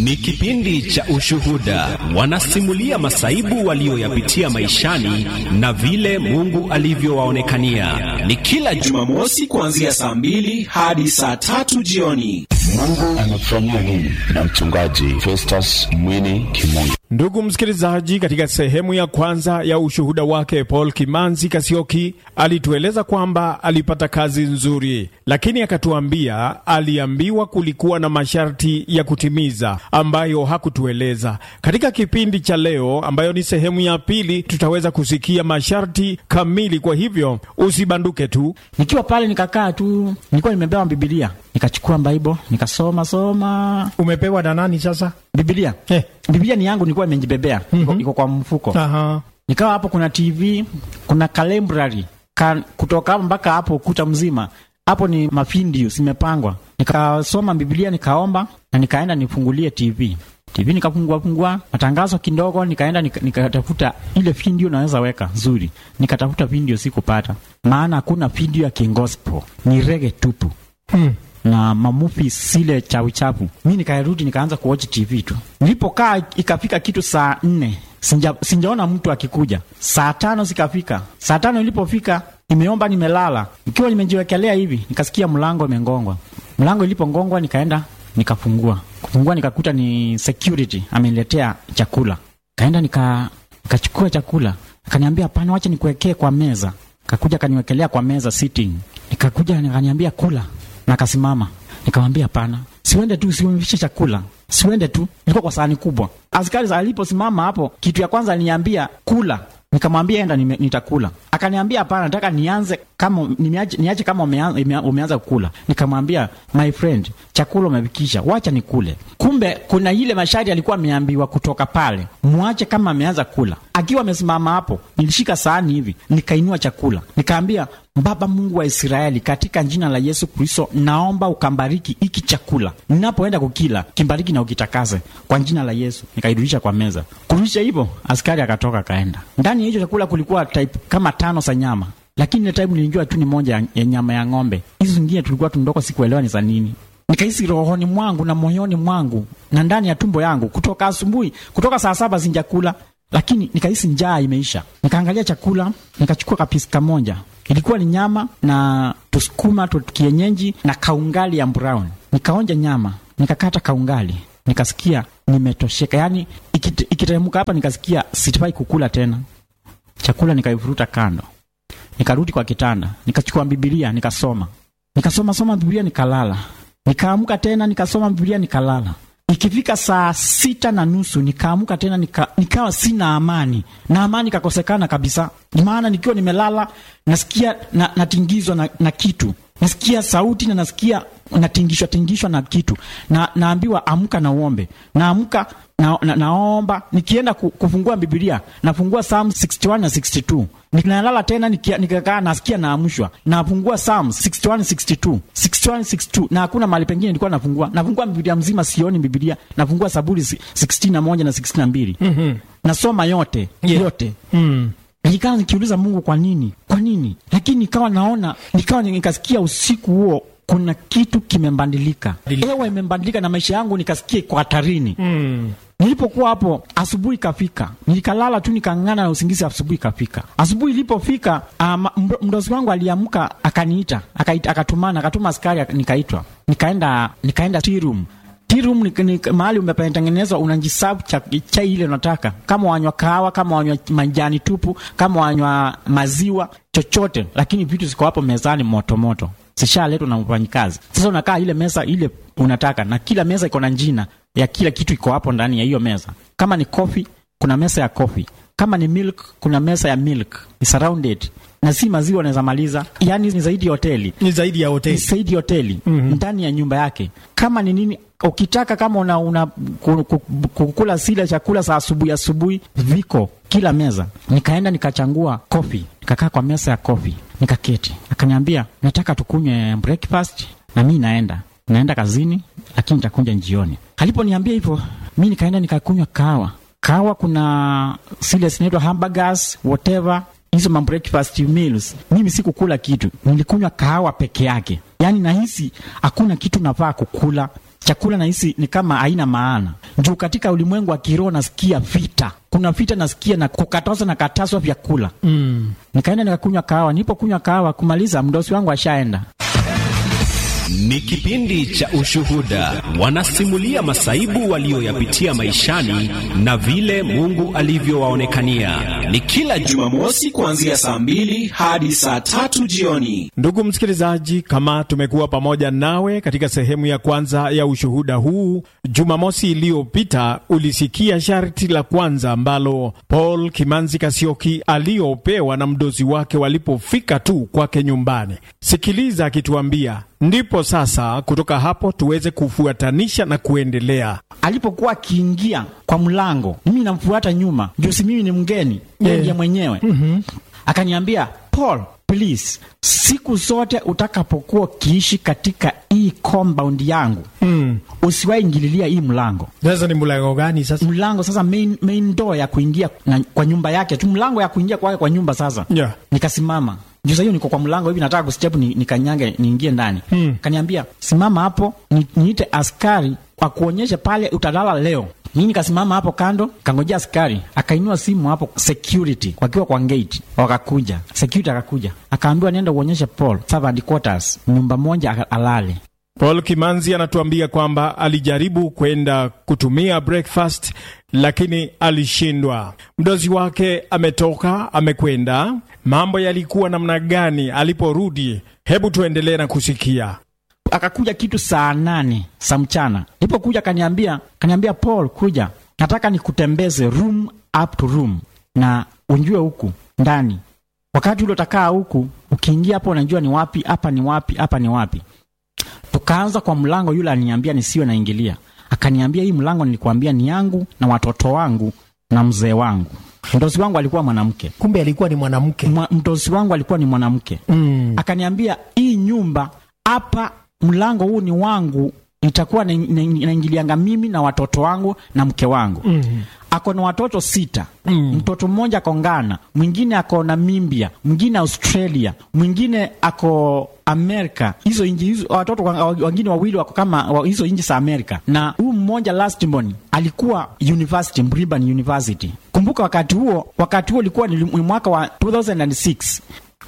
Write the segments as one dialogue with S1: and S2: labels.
S1: Ni kipindi cha ushuhuda, wanasimulia masaibu walioyapitia maishani na vile Mungu alivyowaonekania. Ni kila
S2: Jumamosi kuanzia saa mbili hadi saa tatu jioni.
S3: Mungu anafanyia nini na mchungaji Festus Mwini Kimungu.
S4: Ndugu msikilizaji, katika sehemu ya kwanza ya ushuhuda wake Paul Kimanzi Kasioki alitueleza kwamba alipata kazi nzuri, lakini akatuambia aliambiwa kulikuwa na masharti ya kutimiza ambayo hakutueleza. Katika kipindi cha leo, ambayo ni sehemu ya pili, tutaweza kusikia masharti kamili. Kwa hivyo usibanduke tu.
S5: Nikiwa pale nikakaa tu, nilikuwa nimepewa Bibilia, nikachukua Bible nikasoma soma
S4: Umepewa na nani sasa?
S5: Bibilia.
S4: Eh.
S5: Bibilia ni yangu, nilikuwa nimejibebea iko iko kwa mfuko.
S4: Aha.
S5: Nikawa hapo, kuna TV, kuna kalembrari ka, kutoka hapo mpaka hapo ukuta mzima hapo ni mafindio zimepangwa. Nikasoma Biblia, nikaomba na nikaenda nifungulie TV TV nikafungua fungua matangazo kidogo, nikaenda nika- nikatafuta ile video naweza weka nzuri, nikatafuta video sikupata, maana hakuna video ya kingospel, ni rege tupu
S4: Hmm.
S5: na mamufi sile chawi chapu. Mi nikarudi nikaanza kuwatch TV tu. Nilipokaa ikafika kitu saa nne sinja, sinjaona mtu akikuja. Saa tano zikafika. Saa tano ilipofika nimeomba, nimelala ikiwa nimejiwekelea hivi, nikasikia mlango imengongwa. Mlango ilipongongwa nikaenda nikafungua. Kufungua nikakuta ni security ameniletea chakula. Kaenda nika nikachukua chakula, akaniambia hapana, wacha nikuwekee kwa meza. Kakuja kaniwekelea kwa meza sitting. Nikakuja nikaniambia kula na kasimama. Nikamwambia hapana, siwende tu, siumvishe chakula, siwende tu. Ilikuwa kwa sahani kubwa. Askari aliposimama hapo, kitu ya kwanza aliniambia kula. Nikamwambia enda, nime- nitakula. Akaniambia hapana, nataka nianze kama niache, niache kama umeanza, ime- umeanza kukula. Nikamwambia my friend, chakula umevikisha, wacha nikule. Kumbe kuna ile masharti alikuwa ameambiwa kutoka pale, mwache kama ameanza kula. Akiwa amesimama hapo, nilishika sahani hivi, nikainua chakula, nikaambia Baba Mungu wa Israeli, katika jina la Yesu Kristo, naomba ukambariki hiki chakula. Ninapoenda kukila, kimbariki na ukitakase kwa jina la Yesu. Nikairudisha kwa meza. Kurudisha hivyo, askari akatoka akaenda. Ndani ya hicho chakula kulikuwa type kama tano za nyama, lakini ile time nilijua tu ni moja ya- ya nyama ya ng'ombe. Hizo zingine tulikuwa tundoka, sikuelewa ni za nini. Nikahisi rohoni mwangu na moyoni mwangu na ndani ya tumbo yangu, kutoka asubuhi, kutoka saa saba sinjakula lakini nikahisi njaa imeisha. Nikaangalia chakula, nikachukua kapisi kamoja, ilikuwa ni nyama na tusukuma tu kienyeji na kaungali ya brown. Nikaonja nyama, nikakata kaungali, nikasikia nimetosheka, yaani ikit- ikiteremka hapa, nikasikia sitafai kukula tena chakula. Nikaivuruta kando, nikarudi kwa kitanda, nikachukua Bibilia nikasoma, nikasoma soma Bibilia, nikalala. Nikaamka tena nikasoma Bibilia, nikalala. Ikifika saa sita na nusu nikaamka tena nika, nikawa sina amani na amani ikakosekana kabisa, maana nikiwa nimelala nasikia na, natingizwa na, na kitu nasikia sauti na nasikia natingishwa tingishwa na kitu na naambiwa amka na uombe naamka na, na, naomba nikienda ku, kufungua Biblia nafungua Psalm 61 na 62 ninalala tena nikia- nikakaa nasikia naamshwa nafungua Psalm 61 62 61 62 na hakuna mahali pengine nilikuwa nafungua nafungua Biblia mzima sioni Biblia nafungua Zaburi 61 na 62 nasoma yote
S4: Yeah.
S5: yote
S4: Mm.
S5: nikawa nikiuliza Mungu kwa nini, kwa nini? Lakini nikawa naona, nikawa nikasikia usiku huo kuna kitu kimebadilika, hewa imebadilika na maisha yangu nikasikia iko hatarini.
S4: Mm.
S5: Nilipokuwa hapo, asubuhi ikafika, nikalala tu nikang'ana na usingizi. Asubuhi ikafika, asubuhi ilipofika, um, mdozi wangu aliamka akaniita, akaita, akatumana, akatuma askari, ak- nikaitwa, nikaenda, nikaenda tea room Tea room ni, ni mahali umepatengenezwa, unajisabu cha chai ile unataka, kama wanywa kahawa, kama wanywa majani tupu, kama wanywa maziwa, chochote, lakini vitu ziko hapo mezani moto moto, zishaletwa na mfanyikazi. Sasa unakaa ile meza ile unataka, na kila meza iko na jina ya kila kitu iko hapo ndani ya hiyo meza. Kama ni coffee, kuna meza ya coffee. Kama ni milk, kuna meza ya milk, ni surrounded na si maziwa unaweza maliza, yani ni zaidi ya hoteli
S4: Ni zaidi ya
S5: ni
S4: hoteli.
S5: zaidi ya hoteli ndani ya nyumba yake. Kama ni nini ukitaka, kama una, una ku- ku- kukula sile chakula za asubuhi asubuhi, viko kila meza. Nikaenda nikachangua kofi, nikakaa kwa meza ya kofi, nikaketi. Akaniambia nataka tukunywe breakfast, na mi naenda naenda kazini, lakini nitakuja jioni. Aliponiambia hivyo, mi nikaenda nikakunywa kahawa. Kahawa kuna zile zinaitwa hamburgers whatever hizo ma breakfast meals, mimi sikukula kitu, nilikunywa kahawa peke yake. Yaani nahisi hakuna kitu nafaa kukula chakula, nahisi ni kama haina maana. juu katika ulimwengu wa kiroho nasikia vita, kuna vita nasikia na kukatazwa na katazwa vyakula
S4: Mm.
S5: nikaenda nikakunywa kahawa. Nilipokunywa kahawa kumaliza, mdosi wangu ashaenda.
S1: Ni kipindi cha Ushuhuda. Wanasimulia masaibu walioyapitia maishani na vile Mungu alivyowaonekania. Ni kila juma
S2: Jumamosi kuanzia saa mbili hadi saa tatu jioni.
S4: Ndugu msikilizaji, kama tumekuwa pamoja nawe katika sehemu ya kwanza ya ushuhuda huu, Jumamosi iliyopita ulisikia sharti la kwanza ambalo Paul Kimanzi Kasioki aliyopewa na mdozi wake walipofika tu kwake nyumbani. Sikiliza akituambia, ndipo sasa kutoka hapo tuweze kufuatanisha na kuendelea.
S5: Alipokuwa akiingia kwa mlango, mimi namfuata nyuma, juu si mimi ni mgeni, yeye
S4: Yeah.
S5: ndiye mwenyewe. Akaniambia, Paul, please, siku zote utakapokuwa ukiishi katika hii compound yangu
S4: Mm.
S5: usiwahi ingililia hii mlango
S4: Sasa ni mlango gani sasa?
S5: mlango sasa main, main door ya kuingia na, kwa nyumba yake tu mlango ya kuingia kwake kwa nyumba sasa
S4: Yeah.
S5: nikasimama juu saa hiyo niko kwa mlango hivi nataka kustep ni, nikanyange niingie ndani
S4: Hmm.
S5: kaniambia simama hapo ni, niite askari akuonyeshe pale utalala leo mi nikasimama hapo kando kangojea askari akainua simu hapo security wakiwa kwa gate wakakuja security akakuja akaambiwa nenda uonyeshe paul servant quarters nyumba moja aka- alale
S4: Paul Kimanzi anatuambia kwamba alijaribu kwenda kutumia breakfast lakini alishindwa. Mdozi wake ametoka amekwenda. Mambo yalikuwa namna gani aliporudi? Hebu tuendelee na kusikia.
S5: akakuja kitu saa nane za mchana. Nilipokuja kaniambia, kaniambia Paul, kuja, nataka nikutembeze room up to room na unjue huku ndani. Wakati ule utakaa huku, ukiingia hapo unajua ni wapi, hapa ni wapi, hapa ni wapi. Tukaanza kwa mlango, yule aliniambia nisiwe naingilia, akaniambia hii mlango nilikuambia ni yangu na watoto wangu na mzee wangu. Mdosi wangu alikuwa mwanamke,
S4: Kumbe alikuwa ni mwanamke.
S5: Mwa- mdosi wangu alikuwa ni mwanamke
S4: Mm.
S5: akaniambia hii nyumba hapa, mlango huu ni wangu, nitakuwa na- na- naingilianga mimi na watoto wangu na mke wangu
S4: Mm.
S5: ako na watoto sita
S4: Mm.
S5: mtoto mmoja ako Ghana, mwingine ako Namibia, mwingine Australia, mwingine ako Amerika. Hizo inji hizo watoto wa- wengine wawili wako kama wa- hizo inji za Amerika, na huu mmoja lastborn alikuwa university, Brigham University. Kumbuka wakati huo, wakati huo ulikuwa ni ni mwaka wa 2006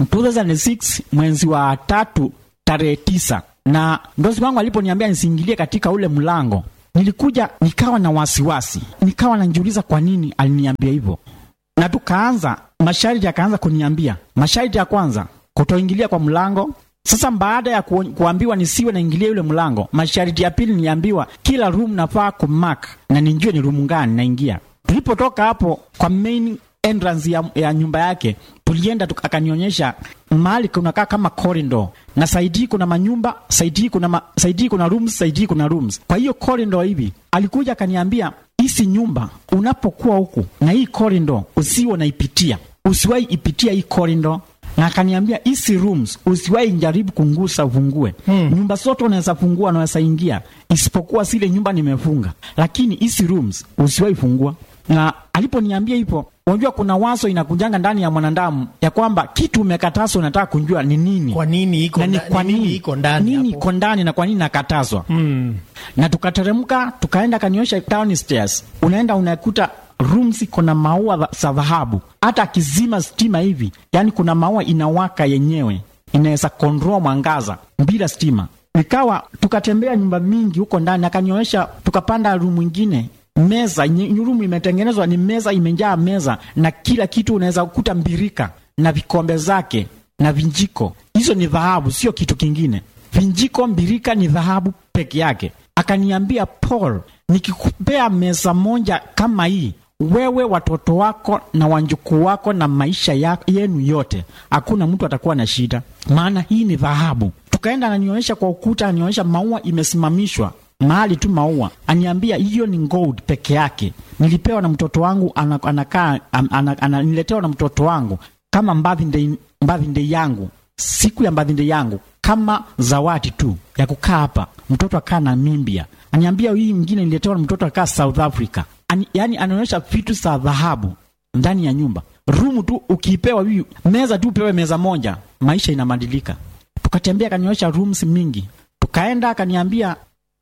S5: 2006 mwezi wa tatu tarehe tisa na mdozi wangu aliponiambia nisiingilie katika ule mlango nilikuja nikawa na wasiwasi nikawa najiuliza kwa nini aliniambia hivyo na tukaanza masharti yakaanza kuniambia masharti ya kwanza kutoingilia kwa mlango sasa baada ya ku, kuambiwa nisiwe naingilia yule mlango masharti ya pili niambiwa kila room nafaa kumark na nijue ni room gani naingia tulipotoka hapo kwa main entrance ya, ya nyumba yake tulienda tuka- akanionyesha mahali kunakaa kama corridor na saidi hii kuna manyumba saidi hii kuna ma, saidi hii kuna rooms saidi hii kuna rooms kwa hiyo corridor hivi alikuja akaniambia hisi nyumba unapokuwa huku na hii corridor usiwe unaipitia usiwahi ipitia hii corridor na akaniambia hisi rooms usiwahi jaribu kungusa ufungue hmm. nyumba zote unaweza fungua unaweza ingia isipokuwa zile nyumba nimefunga lakini hisi rooms usiwahi fungua na aliponiambia hivyo unajua kuna wazo inakujanga ndani ya mwanadamu ya kwamba kitu umekatazwa unataka kunjua ni nini
S6: Kwa nini iko
S5: na ni
S6: nda-
S5: kwa
S6: ni nini
S5: nini
S6: iko ndani
S5: nini
S6: hapo?
S5: iko ndani na kwa nini nakatazwa
S4: Mm.
S5: na tukateremka tukaenda kaniosha downstairs unaenda unakuta rooms iko na maua dha- za dhahabu hata akizima stima hivi yani kuna maua inawaka yenyewe inaweza control mwangaza bila stima ikawa tukatembea nyumba mingi huko ndani akanionyesha tukapanda room ingine meza nye- room imetengenezwa ni meza imejaa meza na kila kitu unaweza kukuta mbirika na vikombe zake na vinjiko hizo ni dhahabu sio kitu kingine vinjiko mbirika ni dhahabu peke yake akaniambia paul nikikupea meza moja kama hii wewe watoto wako na wanjukuu wako na maisha ya, yenu yote hakuna mtu atakuwa na shida maana hii ni dhahabu tukaenda ananionyesha kwa ukuta anionyesha maua imesimamishwa mahali tu maua aniambia hiyo ni gold peke yake nilipewa na mtoto wangu ana- anakaa ana, ana, ana, niletewa na mtoto wangu kama birthday birthday yangu siku ya birthday yangu kama zawadi tu ya kukaa hapa mtoto akaa Namibia aniambia hii mwingine niletewa na mtoto akaa South Africa Ani, yani anaonyesha vitu za dhahabu ndani ya nyumba rumu tu ukipewa hii meza tu upewe meza moja maisha inabadilika tukatembea akanionyesha rooms mingi tukaenda akaniambia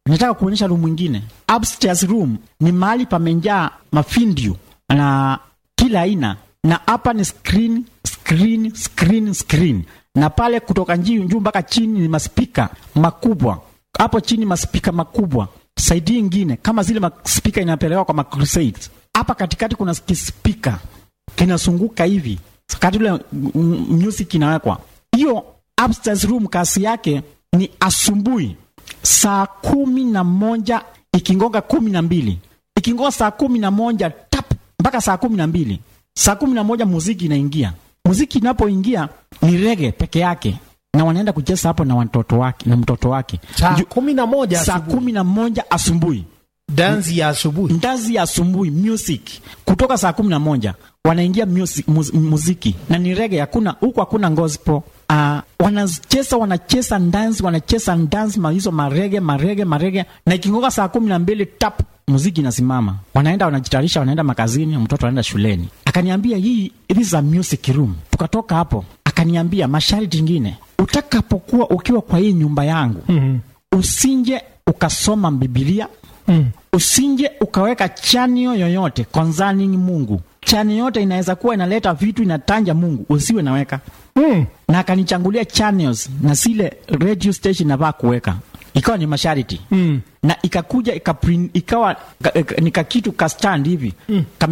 S5: nataka kuonyesha room mwingine. Upstairs room ni mahali pamenjaa mafindio na kila aina, na hapa ni screen, screen, screen, screen, na pale kutoka juu juu mpaka chini ni maspika makubwa. Hapo chini maspika makubwa, saidi ingine kama zile maspika inapelekwa kwa macrusades. Hapa katikati kuna kispika kinasunguka hivi kati ule mm, music inawekwa. Hiyo upstairs room kasi yake ni asubuhi saa kumi na moja ikingonga kumi na mbili ikingonga saa kumi na moja tap mpaka saa kumi na mbili saa kumi na moja muziki inaingia. Muziki inapoingia ni rege peke yake, na wanaenda kucheza hapo na watoto wake na mtoto wake
S6: saa
S5: Ju-
S6: kumi na moja
S5: saa
S6: asubuhi.
S5: kumi na moja asubuhi
S6: dansi ya asubuhi
S5: ndazi ya asubuhi music kutoka saa kumi na moja wanaingia music, muz, muziki na ni rege hakuna huku hakuna gospel uh, wanacheza wanacheza dance wanacheza dance ma hizo marege marege marege na ikingoka saa kumi na mbili tap muziki inasimama wanaenda wanajitayarisha wanaenda makazini mtoto anaenda shuleni akaniambia hii this is a music room tukatoka hapo akaniambia masharti ingine utakapokuwa ukiwa kwa hii nyumba yangu mm-hmm. usinje ukasoma bibilia mm. usinje ukaweka chanio yoyote concerning mungu chani yote inaweza kuwa inaleta vitu inatanja mungu usiwe naweka
S6: mm.
S5: na akanichangulia channels na zile radio station navaa kuweka ikawa ni masharti mm. na ikakuja ikaprint, ikawa ka, ka, nika kitu ka stand hivi mm.